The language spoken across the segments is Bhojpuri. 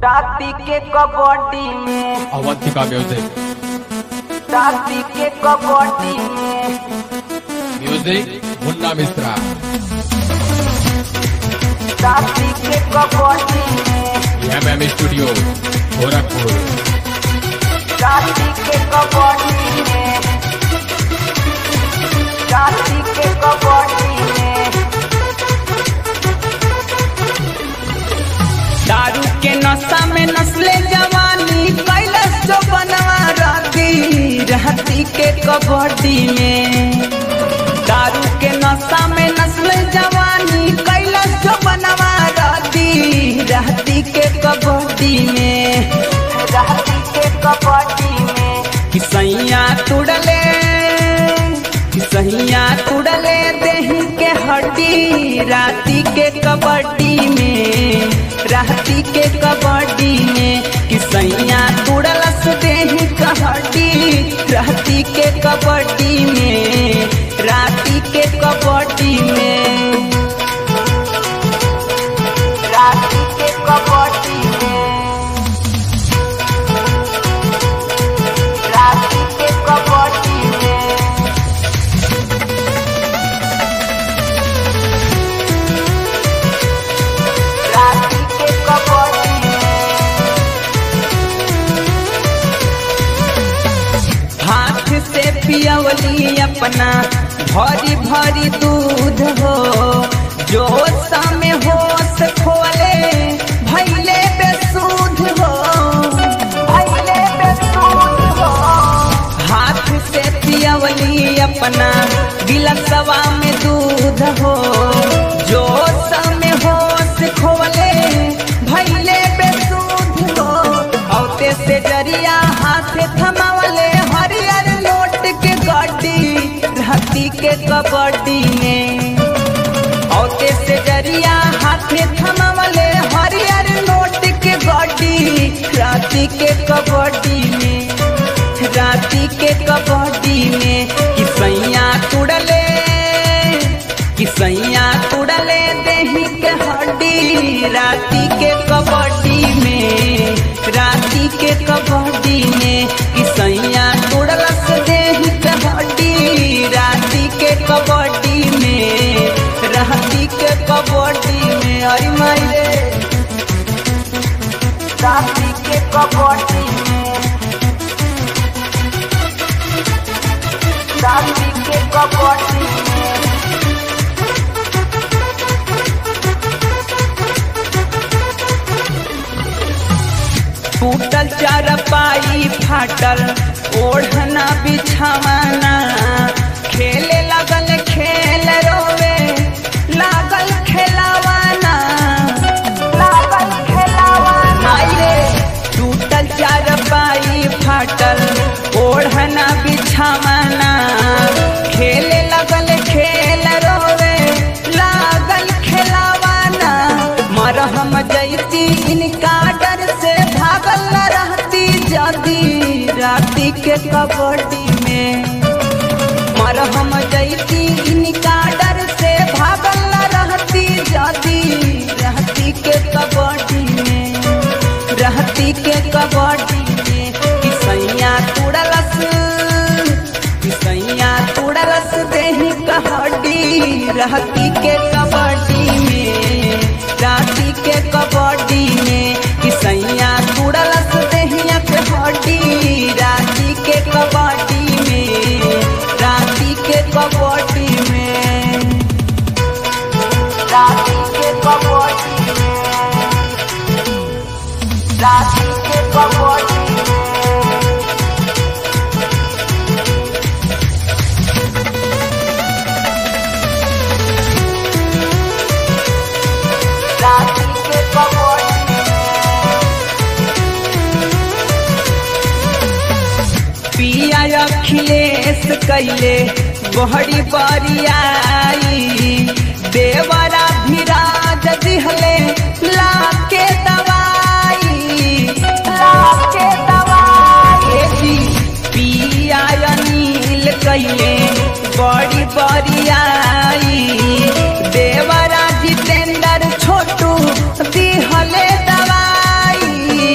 राती के कबड्डी में अवंतिका म्यूजिक राती के कबड्डी में म्यूजिक मुन्ना मिश्रा राती के कबड्डी में एम एम स्टूडियो गोरखपुर राती के कबड्डी में राती के कबड्डी में दारू के नशा में नस्ले जवानी कैलस जो बनवा राती रहती के कबड्डी में दारू के नशा में नस्ले जवानी कैलस जो बनवा राती रहती के कबड्डी में राती के कबड्डी में कि सैया तुड़ले कि सैया तुड़ले देही के हड्डी राती के कबड्डी में राती के कबड्डी में कि सैया तुड़लस देही के हड्डी राती के कबड्डी में राती के कबड्डी में राती के कबड्डी में राती के कबड्डी में राती के कबड्डी में हाथ से पियवली अपना भरी भरी दूध हो जो में होश खोले भैले बेसूध हो भैले बेसूध हो हाथ से पियवली अपना गिलसवा में दूध हो जो में होश खोले भैले बेसूध हो औते से जरिया हाथ थमावले हरियर नोट के गड्डी रहती के कबड्डी में औते से जरिया हाथ थमावले हरियर नोट के गड्डी राती के कबड्डी में राती के कबड्डी में कि सैया तुड़ले कि सैया तुड़ले देही के हड्डी राती के कबड्डी में राती के कबड्डी में कि सैया तुड़लस देही के हड्डी राती के कबड्डी में राती के कबड्डी में अरे माई रे राती के कबड्डी में राती के कबड्डी में टूटल चारपाई फाटल ओढ़ना बिछावाना खेले लगल खेल रोवे लागल खेलावाना लागल खेलावाना माई रे टूटल चारपाई फाटल ओढ़ना बिछावाना खेले लगल खेल रोवे लागल खेलावाना मरहम जैती इनका डर से भागल न रहती जदी राती के कबड्डी में मरहम जैती इनका डर से भागल न रहती जदी रहती के कबड्डी में रहती के कबड्डी में कि सैया तुड़लस कि सैया तुड़लस देही कहड्डी रहती के कबड्डी में राती के कबड्डी में कि सैया तुड़लस देहिया के हड्डी राती के कबड्डी में राती के कबड्डी में राती के कबड्डी में राती के कबड्डी में राती के कबड्डी में पिया अखिलेश कैले बहरी बरियाई देवरा भिराज दिहले लाके दवाई लाके दवाई ए जी पिया अनिल कैले बड़ी बरियाई देवरा जितेंद्र छोटू दिहले दवाई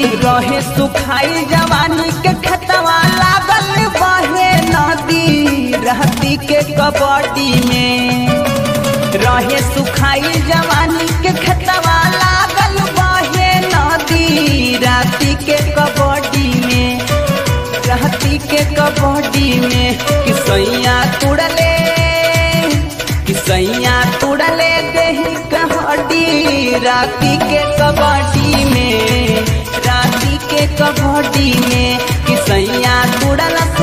सुखाई जवानी के खतवा लागल बहे नदी रहती के कबड्डी में रहे सुखाई जवानी के खतवा लागल बहे नदी राती के कबड्डी में रहती के कबड्डी में कि सैया तुड़ले कि सैया तुड़ले देही कहड्डी राती के कबड्डी में राती के कबड्डी में कि सैया तुड़ल